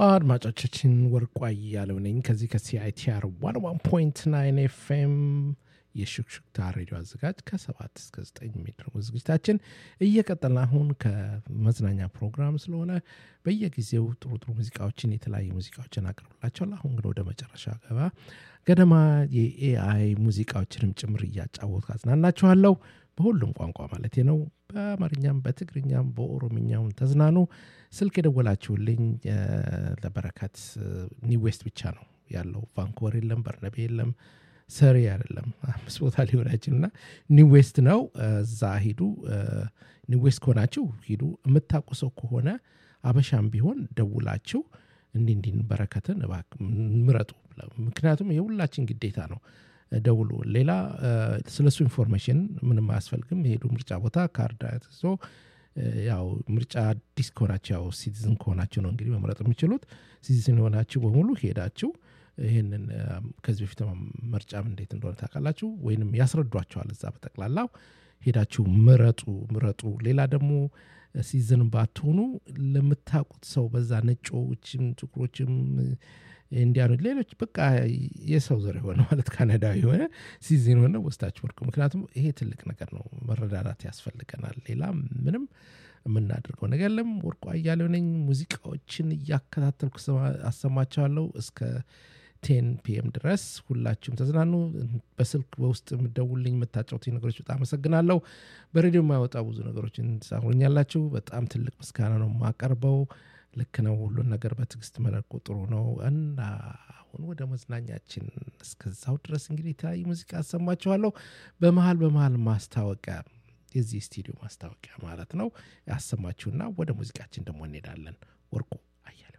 አድማጮቻችን ወርቋ እያለው ነኝ ከዚህ ከሲአይቲአር ዋን ዋን ፖይንት ናይን ኤፍኤም የሹክሹክታ ሬዲዮ አዘጋጅ ከሰባት እስከ ዘጠኝ የሚደርጉ ዝግጅታችን እየቀጠልን አሁን ከመዝናኛ ፕሮግራም ስለሆነ በየጊዜው ጥሩ ጥሩ ሙዚቃዎችን የተለያዩ ሙዚቃዎችን አቅርብላቸዋል አሁን ግን ወደ መጨረሻ ገባ ገደማ የኤአይ ሙዚቃዎችንም ጭምር እያጫወቱ አዝናናችኋለሁ በሁሉም ቋንቋ ማለት ነው በአማርኛም በትግርኛም በኦሮምኛም ተዝናኑ ስልክ የደወላችሁልኝ ለበረከት ኒዌስት ብቻ ነው ያለው ቫንኮቨር የለም በርነቤ የለም ሰሪ አይደለም አምስት ቦታ ሊሆን አይችልና ኒዌስት ነው እዛ ሂዱ ኒዌስት ከሆናችሁ ሂዱ የምታውቁ ሰው ከሆነ አበሻም ቢሆን ደውላችሁ እንዲህ እንዲህ በረከትን ምረጡ ምክንያቱም የሁላችን ግዴታ ነው ደውሉ ሌላ ስለሱ ኢንፎርሜሽን ምንም አያስፈልግም የሄዱ ምርጫ ቦታ ካርድ ይዞ ያው ምርጫ አዲስ ከሆናቸው ያው ሲቲዝን ከሆናቸው ነው እንግዲህ መምረጥ የሚችሉት ሲቲዝን የሆናችሁ በሙሉ ሄዳችሁ ይህንን ከዚህ በፊት ምርጫም እንዴት እንደሆነ ታውቃላችሁ ወይንም ያስረዷቸዋል እዛ በጠቅላላው ሄዳችሁ ምረጡ ምረጡ ሌላ ደግሞ ሲዝን ባትሆኑ ለምታውቁት ሰው በዛ ነጮችም ጥቁሮችም እንዲያኑ ሌሎች በቃ የሰው ዘር የሆነ ማለት ካናዳዊ የሆነ ሲዝን የሆነ ወስዳችሁ ወርቁ ምክንያቱም ይሄ ትልቅ ነገር ነው መረዳዳት ያስፈልገናል ሌላ ምንም የምናደርገው ነገር የለም ወርቁ አያሌው ነኝ ሙዚቃዎችን እያከታተልኩ አሰማቸዋለሁ እስከ ቴን ፒኤም ድረስ ሁላችሁም ተዝናኑ በስልክ በውስጥ የምደውልኝ የምታጫውትኝ ነገሮች በጣም አመሰግናለሁ በሬዲዮ የማያወጣ ብዙ ነገሮችን ትሳሩኛላችሁ በጣም ትልቅ ምስጋና ነው የማቀርበው ልክ ነው ሁሉን ነገር በትዕግስት መለቁ ጥሩ ነው እና አሁን ወደ መዝናኛችን እስከዛው ድረስ እንግዲህ የተለያዩ ሙዚቃ አሰማችኋለሁ በመሀል በመሀል ማስታወቂያ የዚህ ስቱዲዮ ማስታወቂያ ማለት ነው ያሰማችሁና ወደ ሙዚቃችን ደግሞ እንሄዳለን ወርቁ አያሌው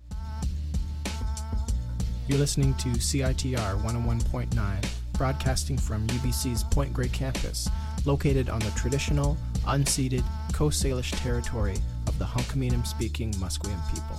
You're listening to CITR 101.9, broadcasting from UBC's Point Grey campus, located on the traditional, unceded Coast Salish territory of the Hunkaminam speaking Musqueam people.